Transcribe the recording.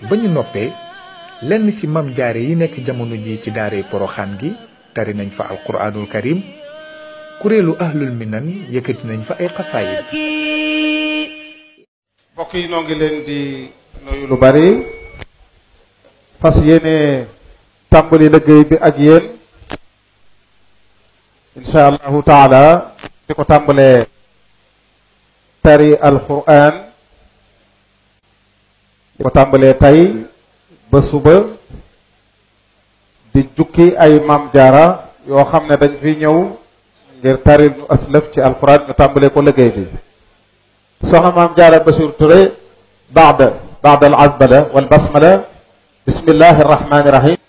ba ñu noppee lenn ci mam jaare yi nekk jamono ji ci daaree poroxaan gi tari nañ fa alquraanul karim kuréelu ahlul minan yëkkati nañ fa ay xasaayid mbokk yi noo ngi leen di nuyu lu bari fas yéene tàmbali liggéey bi ak yéen insha allahu taala di ko tàmbalee tari alquran di ko tàmbalee tey ba suba di jukki ay mam jaara yoo xam ne dañ fi ñëw ngir taril ñu aslëf ci alquran ñu tàmbalee ko liggéey bi soxna maam jaara Basiir Ture baada baada al azbala wal basmala bismillahi arrahmani irrahim